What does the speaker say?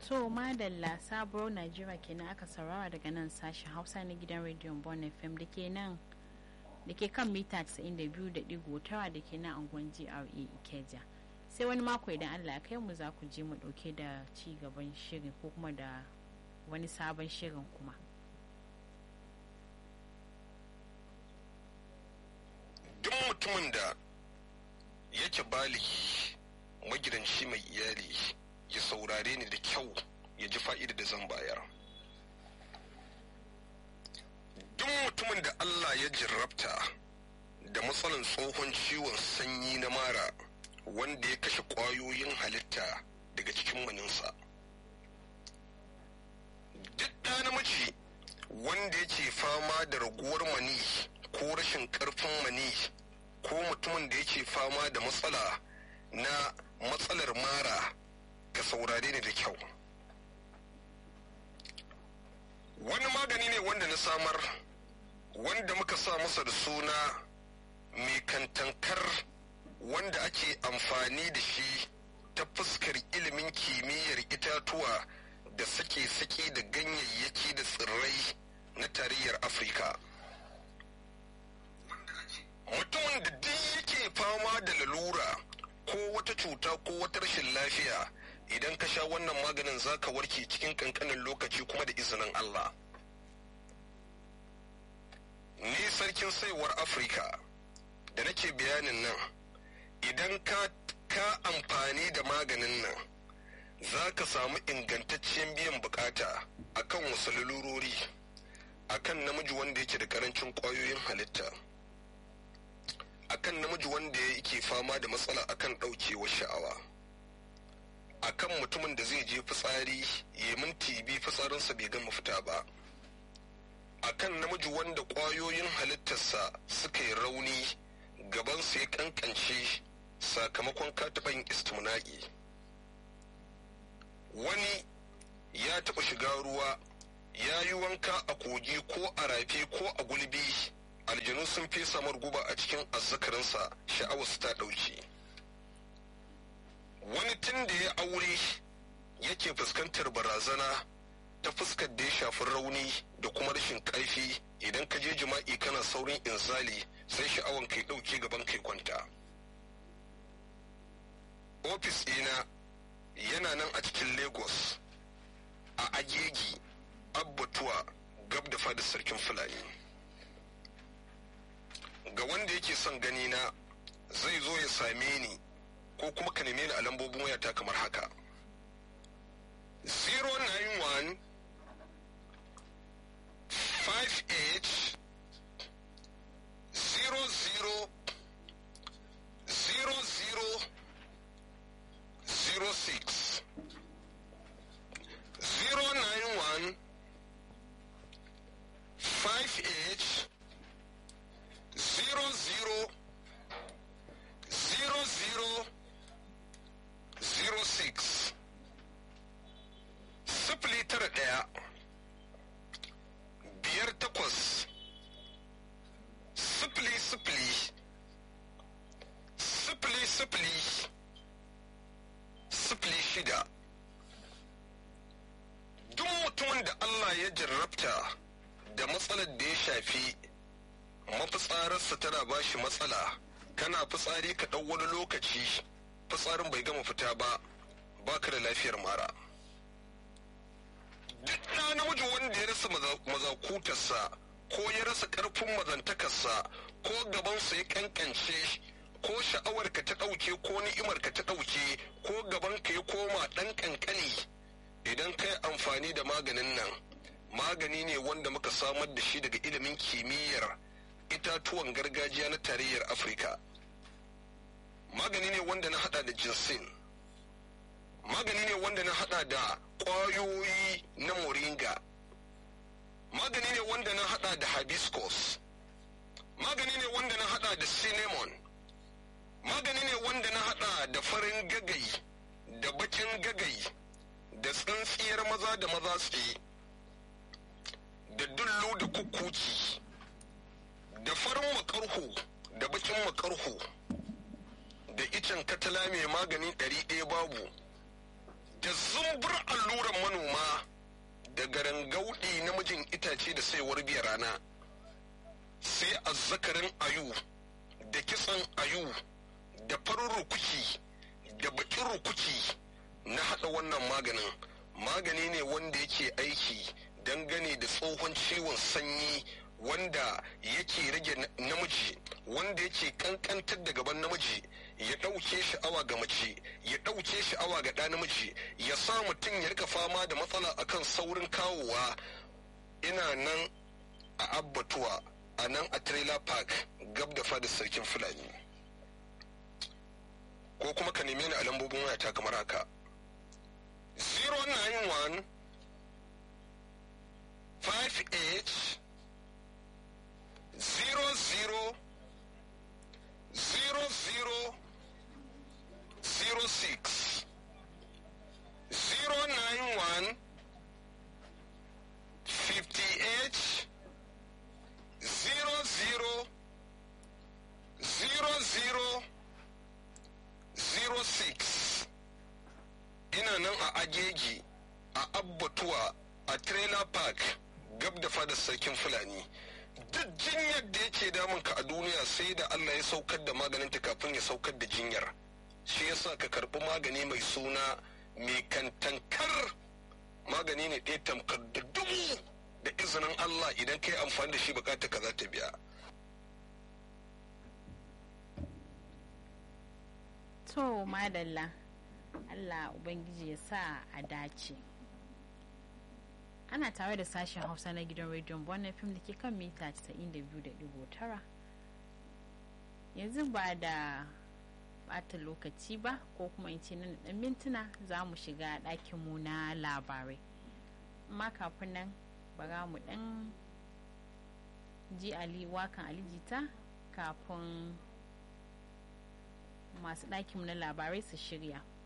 To madalla sabuwar Najeriya kenan aka saurara daga nan sashen Hausa na gidan rediyon Bon FM da ke nan da ke kan mita 92.9 da ke nan angon GRA Ikeja. Sai wani mako idan Allah ya kai mu za ku je mu dauke da ci gaban shirin ko kuma da wani sabon shirin kuma. Duk mutumin da yake baligi magidanci mai iyali ya saurare ni da kyau ya ji fa'ida da zan bayar. Duk mutumin da Allah ya jarrabta da matsalan tsohon ciwon sanyi na mara wanda ya kashe ƙwayoyin halitta daga cikin maninsa. Duk ɗa namiji wanda yake fama da raguwar mani ko rashin ƙarfin mani ko mutumin da yake fama da matsala na matsalar mara ka saurare ni da kyau wani magani ne wanda na samar wanda muka sa masa da suna mai kantankar wanda ake amfani da shi ta fuskar ilimin kimiyyar itatuwa da sake-sake da ganyayyaki da tsirrai na tarayyar afirka mutumin da duk yake fama da lalura ko wata cuta ko wata rashin lafiya idan ka sha wannan maganin za ka warke cikin kankanin lokaci kuma da izinin Allah. Ni sarkin saiwar Afirka da nake bayanin nan idan ka ka amfani da maganin nan za ka samu ingantaccen biyan bukata akan wasu lalurori akan namiji wanda yake da karancin kwayoyin halitta. akan namiji wanda yake fama da matsala akan ɗaukewar sha'awa akan mutumin da zai je fitsari ya minti bi fitsarinsa bai gama fita ba akan namiji wanda ƙwayoyin halittarsa suka yi rauni gabansa ya kankance sakamakon kataɓan istimna'i wani ya taɓa shiga ruwa ya yi wanka a kogi ko a rafi ko a gulbi aljanu sun fesa guba a cikin azzakarinsa sha'awarsu ta ɗauki wani tun da ya aure yake fuskantar barazana ta fuskar da ya shafi rauni da kuma rashin ƙarfi idan ka je jima'i kana saurin inzali sai sha'awan kai ɗauke gaban kai kwanta ofis ɗina yana nan a cikin lagos a agegi abbatuwa gab da fadar sarkin fulani ga wanda yake son gani na zai zo ya same ni ko kuma ka neme ni a lambobin wayata kamar haka 091 58 00 00 06 091 58 zero zero zero zero zero six sifili tara ɗaya biyar takwas sifili sifili sifili sifili sifili shida duk mutumin da Allah ya jarrabta da matsalar da ya shafi mafitsararsa tana ba shi matsala kana fitsari ka ɗau wani lokaci fitsarin bai gama fita ba baka da lafiyar mara duk ɗa namiji wanda ya rasa mazakutarsa ko ya rasa ƙarfin mazantakarsa ko gabansa ya kankance ko sha'awarka ta ɗauke ko ni'imarka ta ɗauke ko gabanka ya koma ɗan ƙanƙani idan kai amfani da maganin nan magani ne wanda muka samar da shi daga ilimin kimiyyar itatuwan gargajiya na tarayyar afirka magani ne wanda na hada da jinsin magani ne wanda na hada da kwayoyi na moringa magani ne wanda na hada da hibiscus magani ne wanda na hada da cinnamon magani ne wanda na hada da farin gagai da bakin gagai da tsintsiyar maza da maza tsaye da dullu da kukuki da farin makarhu da bakin makarhu da icen katala mai magani ɗari ɗaya babu da zumbur alluran manoma da garangaudi namijin itace da saiwar biya rana sai azzakarin ayu da kitsan ayu da farin rukuki da bakin rukuki na haɗa wannan maganin magani ne wanda yake aiki dangane da tsohon ciwon sanyi wanda yake rage namiji wanda yake kankantar da gaban namiji ya ɗauke sha'awa ga mace ya ɗauke sha'awa ga ɗa namiji ya sa mutum ya rika fama da matsala akan saurin kawowa ina nan a abbatuwa a nan a trailer park gab da fadar sarkin fulani ko kuma ka neme ni a lambobin wayata kamar haka 091 58 00 00 06 091 58 00 00 06 ina nan a agegi a abbatuwa a trailer park gab da fadar sarkin fulani duk jinyar da yake damunka a duniya sai da allah ya saukar da maganinta kafin ya saukar da jinyar shi yasa ka karbi magani mai suna mai kantankar magani ne ɗaya tamkar da dubu da izinin allah idan ka yi amfani da shi bukata ka za ta biya to madalla allah ubangiji ya sa a dace ana tare da sashen hausa na gidan rediyon wannan fim da ke kan mita 92.9 yanzu ba da bata lokaci ba ko kuma in ce nan dan mintuna za mu shiga ɗakinmu na labarai amma kafin nan bara mu dan ji ali wakan alijita kafin masu ɗakinmu na labarai su shirya